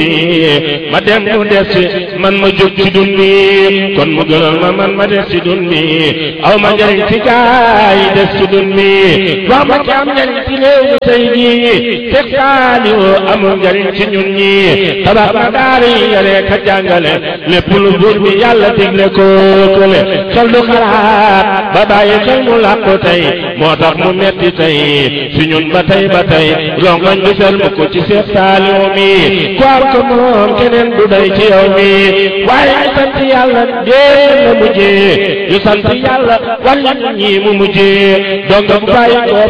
ma dem mu des man ma jóg ci dun bi kon mu gënal ma man ma des ci dun bi aw ma njariñ ci gaay yi des ci dun bi wax ma ki am njariñ ci réew mi tey jii fekk saaliwu amul njariñ ci ñun ñi tabax na daara yi yare ka jàngale lépp lu buur bi yàlla digle ko kële xel du xalaat ba bàyyi xel mu làqu tey moo tax mu metti tey si ñun ba tey ba tey rongoñ du fel mu ko ci seet saaliwu mi ku am ko moom keneen du day ci yow mi waaye ñu sant yàlla dee la mujjee ñu sant yàlla wàllu ñi mu mujjee donc bu bàyyi ko